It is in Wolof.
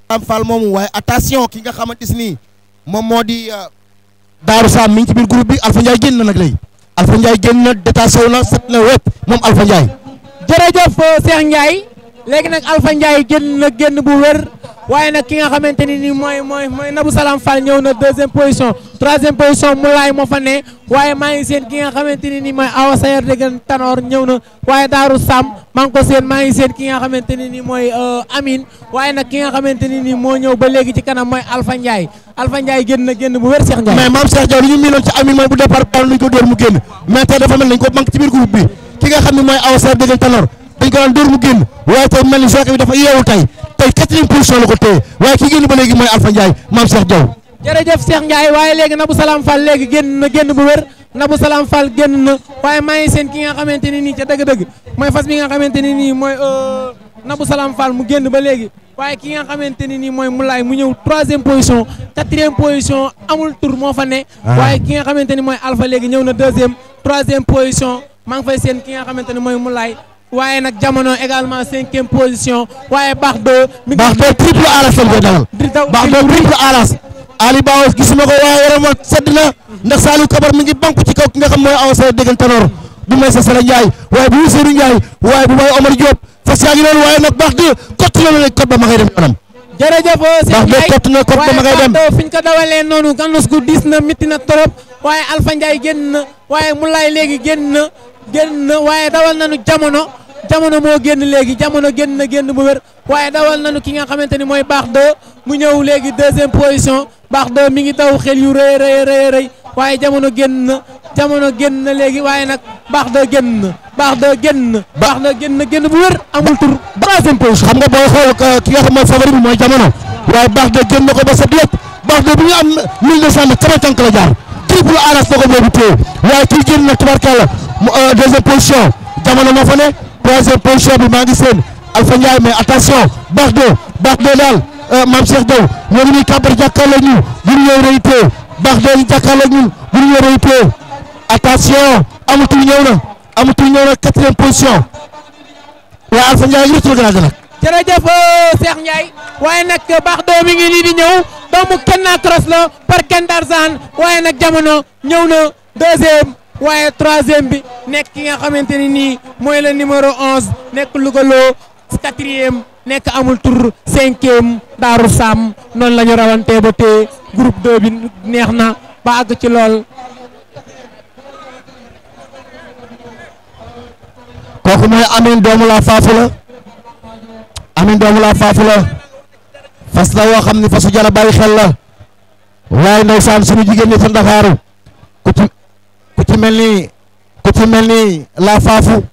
am Fall moomu waaye attention ki nga xamante si nii moom moo di Daaru Sam mi ngi ci biir groupe bi Alpha Ndiaye génn na nag léegi Alpha Ndiaye génn na détaché wu na set na wépp moom Alpha Ndiaye jërëjëf Cheikh Ndiaye léegi nag Alpha Ndiaye génn na génn bu wér waaye nag ki nga xamante ni nii mooy mooy mooy Nabou Salam Fall ñëw na deuxième position troisième position Moulay moo fa ne waaye maa ngi seen ki nga xamante ni nii mooy Awa Sayer déggan Tanor ñëw na waaye Daaru Sam maa ngi ko seen maa ngi seen ki nga xamante ni nii mooy Amine waaye nag ki nga xamante ni nii moo ñëw ba léegi ci kanam mooy Alpha Ndiaye Alpha Ndiaye génn na génn bu wér Cheikh Ndiaye mais maam Cheikh Diaw li ñu miinoon ci Amine mooy bu départ daal nañ ko dóor mu génn mais tey dafa mel nañ ko manque ci biir groupe bi ki nga xam ne mooy Awa Sayer déggan Tanor dañ ko daan dóor mu génn waaye tey mel ni jockey bi dafa yeewu tey tey quatrième position la ko téye waaye ki génn ba léegi mooy Alpha Ndiaye maam Cheikh Diaw jërëjëf Cheikh Ndiaye waaye léegi Nabou Salam Fall léegi génn na génn bu wér Nabou Salam Fall génn na waaye maa ngi seen ki nga xamante ni nii ca dëgg-dëgg mooy fas bi nga xamante ni nii mooy Nabou Salam Fall mu génn ba léegi waaye ki nga xamante ni nii mooy Moulay mu ñëw troisième position quatrième position amul tour moo fa ne waaye ki nga xamante ni mooy Alpha léegi ñëw na deuxième troisième position maa ngi fay seen ki nga xamante ni mooy Moulay waaye nag jamono également cinquième position waaye baax de. mi baax de triple alas lañ koy dawal. di daw baax de triple alas. Ali Ba gisuma ko waaye yaram wa sedd na ndax Saliou Kabar mi ngi banku ci kaw ki nga xam mooy Awa Sayer déggan Tanor bu may sa Sala Ndiaye waaye bu Ousseynou Ndiaye waaye bu may Omar Diop fas yaa ngi noonu waaye nag baax de kott na la kot ba ma ngay dem kanam. jërëjëf Cheikh baax de kott na kot ba ma ngay dem waaye fi ñu ko dawalee noonu gannus gu diis na métti na trop waaye Alpha Ndiaye génn na waaye Moulay léegi génn na génn na waaye dawal nañu jamono. jamono moo génn léegi jamono génn na génn bu wér waaye dawal nañu ki nga xamante ni mooy baax de mu ñëw léegi deuxième position baax de mi ngi daw xel yu rëy rëy rëy rëy waaye jamono génn na jamono génn na léegi waaye nag baax de génn na baax de génn na baax de génn na génn bu wér amul tur troisième position xam nga booy xool ki nga xam mooy favori bi mooy jamono waaye baax de génn na ko ba set lépp baax de bi nga am 1200 mètres sama tànk la jaar triple aras na ko boobu téye waaye kii génn na tubarkalla deuxième position jamono moo fa ne troisième position bi maa ngi seen Alpha Ndiaye mais attention baax de baax de daal maam Cheikh Diaw ñoo ngi nii kàmbar jàkkaarloo ñu bu ñu ñëw rëy tee baax de ñu jàkkaarloo ñun bu ñu ñëw rëy tee attention amatul ñëw na amatul ñëw na quatrième position waaye Alpha Ndiaye ñu rëcc la gën a nag. jërëjëf Cheikh Ndiaye waaye nag baax doo mi ngi nii di ñëw doomu Kenna Cross la par Ken Darzan waaye nag jamono ñëw na deuxième. waaye troisième bi nekk ki nga xamante ni nii mooy le numéro 11 nekk Lougaloo quatrième nekk amul tur cinquième Daaru Sam noonu la ñu rawantee ba tey groupe 2 bi neex na ba àgg ci lool. kooku mooy Amine doomu la faafu la Amine doomu la faafu la fas la woo xam ni fasu jara bàyyi xel la waaye ndeysaan suñu jigéen ñi fa Ndakaaru ku ci ku ci mel ni ku ci mel ni la faafu